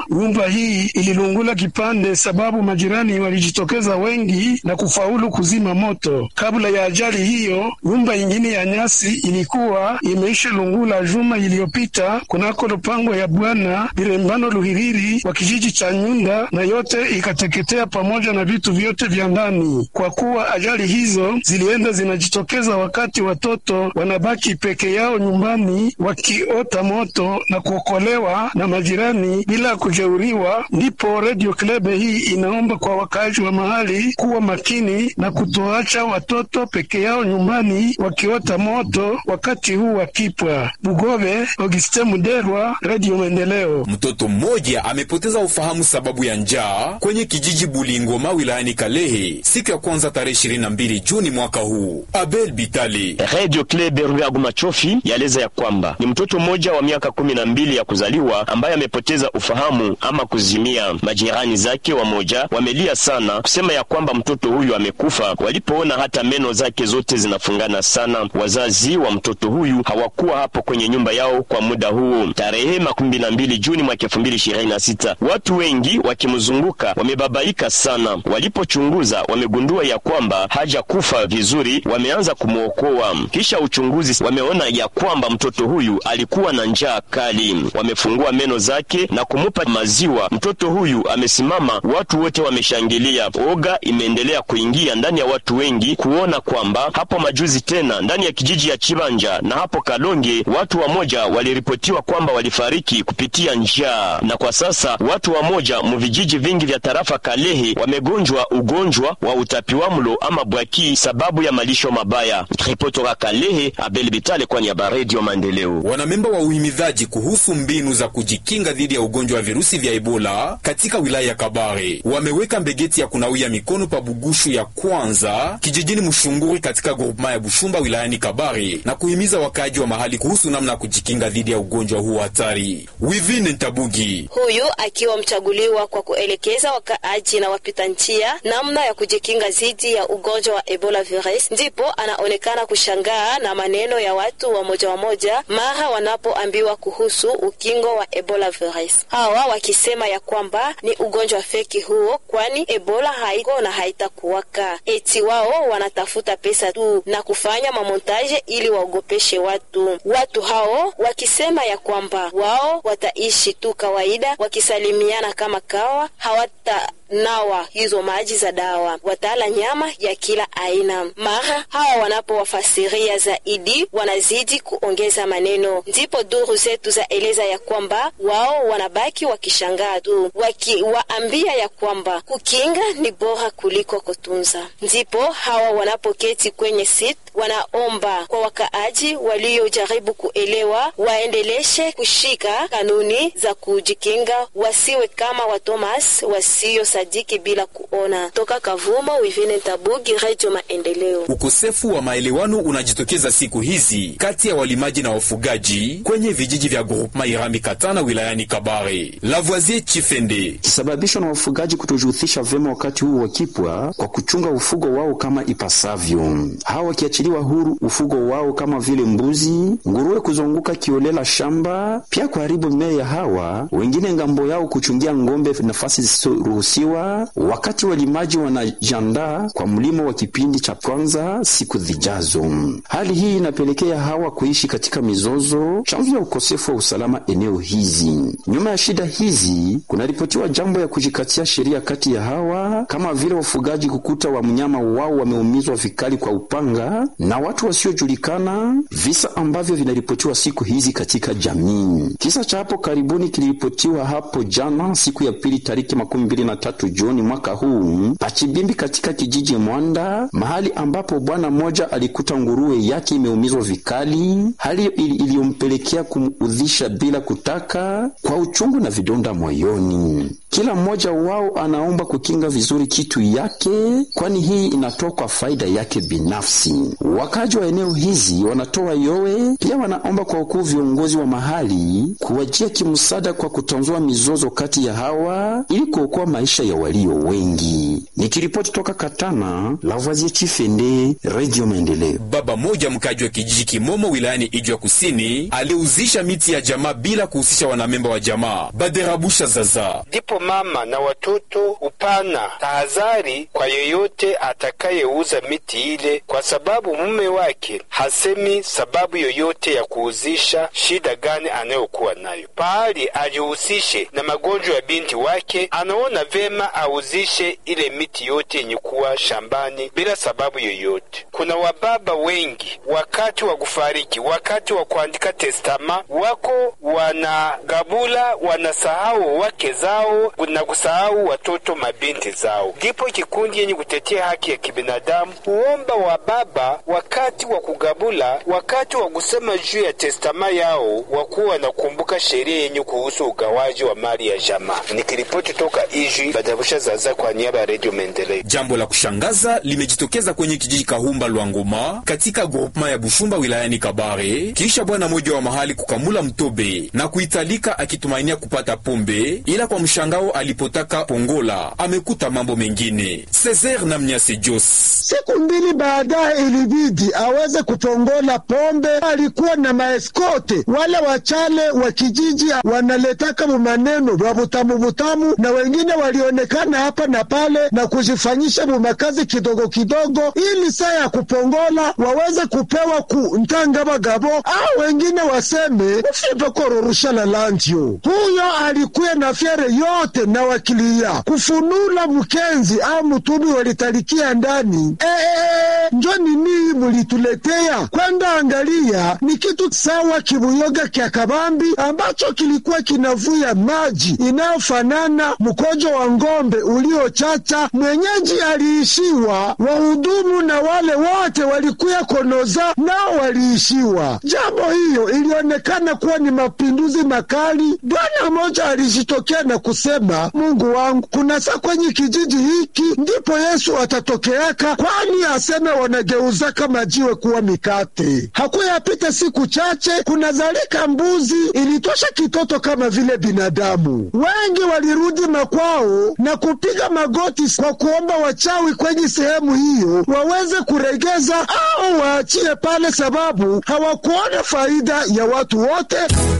nyumba hii ililungula kipande, sababu majirani walijitokeza wengi na kufaulu kuzima moto. Kabla ya ajali hiyo, nyumba ingine ya nyasi ilikuwa imeisha lungula juma iliyopita kunako lupango ya bwana Birembano Luhiriri wa kijiji cha Nyunda, na yote ikateketea pamoja na vitu vyote vya ndani. Kwa kuwa ajali hizo zilienda zinajitokeza wakati watoto wanabaki peke yao nyumbani wakiota moto na kuokolewa na majirani bila kujeuriwa, ndipo Radio Club hii inaomba kwa wakaaji wa mahali kuwa makini na kutoacha watoto peke yao nyumbani wakiota moto wakati huu wakipwa. Bugove, Auguste Muderwa, Radio Maendeleo. Mtoto mmoja amepoteza ufahamu sababu ya njaa kwenye kijiji Bulingoma wilayani Kalehe siku ya kwanza tarehe 22 Juni mwaka huu. Abel Bitali, Radio Club Rugagu Machofi yaeleza ya kwamba ni mtoto mmoja wa miaka kumi na mbili ya kuzaliwa ambaye amepoteza ufahamu ama kuzimia. Majirani zake wamoja wamelia sana kusema ya kwamba mtoto huyu amekufa, walipoona hata meno zake zote zinafungana sana. Wazazi wa mtoto huyu hawakuwa hapo kwenye nyumba yao kwa muda huu. Tarehe makumi na mbili Juni mwaka elfu mbili ishirini na sita watu wengi wakimzunguka wamebabaika sana. Walipochunguza wamegundua ya kwamba hajakufa vizuri, wameanza kumwokoa. Kisha uchunguzi wameona ya kwamba mtoto huyu alikuwa na njaa kali. Wamefungua meno zake na kumupa maziwa. Mtoto huyu amesimama, watu wote wameshangilia. Oga imeendelea kuingia ndani ya watu wengi kuona kwamba hapo majuzi tena ndani ya kijiji ya Chibanja na hapo Kalonge watu wamoja waliripotiwa kwamba walifariki kupitia njaa, na kwa sasa watu wamoja mu vijiji vingi vya tarafa Kalehe wamegonjwa ugonjwa wa utapiwamlo ama bwaki sababu ya malisho mabaya. Ripotoka Kalehe, Abel Bitale kwa niaba ya Radio Maendeleo. wanamemba wa uhimidhaji kuhusu mbinu za kujikinga dhidi ya ugonjwa wa virusi vya Ebola katika wilaya ya Kabare wameweka mbegeti ya kunawia mikono pa Bugushu ya kwanza kijijini Mshunguri katika grupema ya Bushumba wilayani Kabare na kuhimiza wakaaji wa mahali kuhusu namna ya kujikinga dhidi ya ugonjwa huo hatari. Wivine Ntabugi huyu akiwa mchaguliwa kwa kuelekeza wakaaji na wapita njia namna ya kujikinga dhidi ya ugonjwa wa Ebola virus, ndipo anaonekana kushangaa na maneno ya watu wa moja wa moja mara wanapoambiwa kuhusu ukingo wa Ebola virus, hawa wakisema ya kwamba ni ugonjwa feki huo, kwani Ebola haiko na haitakuwaka. Eti wao wanatafuta pesa tu na kufanya mamontaje ili waogopeshe watu. Watu hao wakisema ya kwamba wao wataishi tu kawaida wakisalimiana kama kawa, hawata nawa hizo maji za dawa, watala nyama ya kila aina. Mara hawa wanapowafasiria zaidi, wanazidi kuongeza maneno. Ndipo duru zetu za eleza ya kwamba wao wanabaki wakishangaa tu, wakiwaambia ya kwamba kukinga ni bora kuliko kutunza. Ndipo hawa wanapoketi kwenye sit, wanaomba kwa wakaaji waliojaribu kuelewa waendeleshe kushika kanuni za kujikinga, wasiwe kama wa Thomas wasio sadiki bila kuona. Toka Kavumo, Wivine Tabugi, Radio Maendeleo. Ukosefu wa maelewano unajitokeza siku hizi kati ya walimaji na wafugaji kwenye vijiji vya groupema Irambi Katana wilayani Kabare. Lavoisier Chifende kisababishwa na wafugaji kutojihusisha vyema wakati huu wakipwa kwa kuchunga ufugo wao kama ipasavyo. Hawa wakiachiliwa huru ufugo wao kama vile mbuzi, nguruwe kuzunguka kiolela shamba, pia kuharibu mimea ya hawa wengine ngambo yao kuchungia ng'ombe nafasi zisizoruhusiwa, wakati walimaji wanajiandaa kwa mlimo wa kipindi cha kwanza siku zijazo. Hali hii inapelekea hawa kuishi katika mizozo, chanzo ya ukosefu wa usalama eneo hizi. Nyuma ya shida hizi kunaripotiwa jambo ya kujikatia sheria kati ya hawa, kama vile wafugaji kukuta wa mnyama wao wameumizwa vikali kwa upanga na watu wasiojulikana, visa ambavyo vinaripotiwa siku hizi katika jamii. Kisa cha hapo karibuni kiliripotiwa hapo jana siku ya pili tariki makumi mbili na tatu Juni mwaka huu Pachibimbi katika kijiji Mwanda, mahali ambapo bwana mmoja alikuta nguruwe yake imeumizwa vikali, hali iliyompelekea kumudhisha bila kutaka kwa uchungu na vidonda moyoni. Kila mmoja wao anaomba kukinga vizuri kitu yake, kwani hii inatoa kwa faida yake binafsi. Wakaji wa eneo hizi wanatoa yowe, pia wanaomba kwa wakuu viongozi wa mahali kuwajia kimsaada kwa kutanzua mizozo kati ya hawa ili kuokoa maisha ya walio wengi. Nikiripoti toka Katana, Lavoisier Chifende, Radio Maendeleo. Baba moja mkaji wa kijiji Kimomo wilayani Ijwa Kusini aliuzisha miti ya jamaa bila kuhusisha wanamemba wa jamaa. Baderabusha Zaza ndipo mama na watoto upana tahadhari kwa yoyote atakayeuza miti ile, kwa sababu mume wake hasemi sababu yoyote ya kuuzisha, shida gani anayokuwa nayo. Pahali ajihusishe na magonjwa ya binti wake, anaona vema auzishe ile miti yote yenye kuwa shambani bila sababu yoyote. Kuna wababa wengi wakati wa kufariki, wakati wa kuandika testama, wako wanagabula, wanasahau wake zao na kusahau watoto mabinti zao. Ndipo kikundi yenye kutetea haki ya kibinadamu huomba wababa wakati wa kugabula, wakati wa kusema juu ya testama yao, wakuwa wanakumbuka sheria yenye kuhusu ugawaji wa mali ya jamaa. Nikiripoti toka Ijwi, Badabusha Zaza kwa niaba ya Redio Maendeleo. Jambo la kushangaza limejitokeza kwenye kijiji Kahumba Lwangoma katika groupema ya Bushumba wilayani Kabare, kisha bwana mmoja wa mahali kukamula mtobe na kuitalika akitumainia kupata pombe, ila kwa mshangao alipotaka pongola amekuta mambo mengine. Cesar na Mnyase Jos Siku mbili baadaye ilibidi aweze kupongola pombe. Alikuwa na maeskote wale wachale wa kijiji wanaletaka mumaneno vya vutamu vutamu, na wengine walionekana hapa na pale na kujifanyisha mumakazi kidogo kidogo, ili saa ya kupongola waweze kupewa ku ntanga bagabo au wengine waseme ufipe kororusha la landio. Huyo alikuwa na fyere yote na wakilia kufunula mkenzi au mtumi walitalikia ndani. Ee, njo nini mulituletea kwenda angalia? Ni kitu sawa kibuyoga kya kabambi ambacho kilikuwa kinavuya maji inayofanana mkojo wa ng'ombe uliochacha. Mwenyeji aliishiwa, wahudumu na wale wote walikuya konoza nao waliishiwa. Jambo hiyo ilionekana kuwa ni mapinduzi makali. Bwana mmoja alijitokea na kusema, Mungu wangu, kuna saa kwenye kijiji hiki ndipo Yesu atatokeaka, kwani aseme wanageuzaka majiwe kuwa mikate. Hakuyapita siku chache, kunazalika mbuzi ilitosha kitoto kama vile binadamu. Wengi walirudi makwao na kupiga magoti kwa kuomba wachawi kwenye sehemu hiyo waweze kuregeza au waachie pale, sababu hawakuona faida ya watu wote.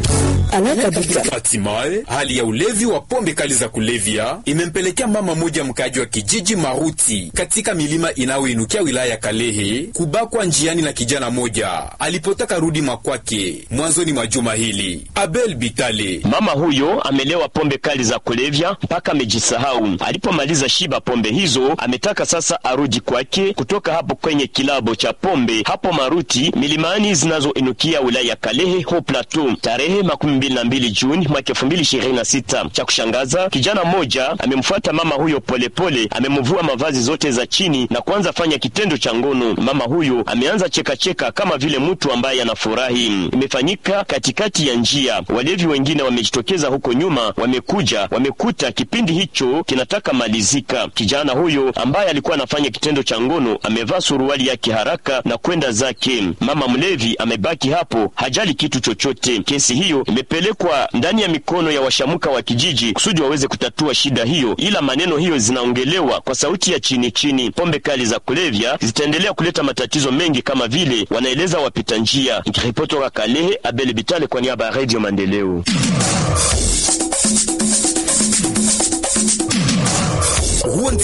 Hatimaye hali ya ulevi wa pombe kali za kulevya imempelekea mama moja mkaji wa kijiji Maruti katika milima inayoinukia wilaya ya Kalehe kubakwa njiani na kijana moja alipotaka rudi makwake mwanzoni mwa juma hili. Abel Bitale, mama huyo amelewa pombe kali za kulevya mpaka amejisahau. Alipomaliza shiba pombe hizo, ametaka sasa arudi kwake kutoka hapo kwenye kilabo cha pombe hapo Maruti, milimani zinazoinukia wilaya ya Kalehe ho Plateau, tarehe makumi mbili na mbili Juni mwaka elfu mbili ishirini na sita. Cha kushangaza, kijana mmoja amemfuata mama huyo polepole, amemvua mavazi zote za chini na kuanza fanya kitendo cha ngono. Mama huyo ameanza chekacheka kama vile mtu ambaye anafurahi. Imefanyika katikati ya njia. Walevi wengine wamejitokeza huko nyuma, wamekuja, wamekuta kipindi hicho kinataka malizika. Kijana huyo ambaye alikuwa anafanya kitendo cha ngono amevaa suruali yake haraka na kwenda zake. Mama mlevi amebaki hapo, hajali kitu chochote. Kesi hiyo imepelekwa ndani ya mikono ya washamuka wa kijiji kusudi waweze kutatua shida hiyo, ila maneno hiyo zinaongelewa kwa sauti ya chini chini. Pombe kali za kulevya zitaendelea kuleta matatizo mengi kama vile wanaeleza wapita njia. Nikiripoti toka Kalehe, Abel Bitale kwa niaba ya Radio Maendeleo. huo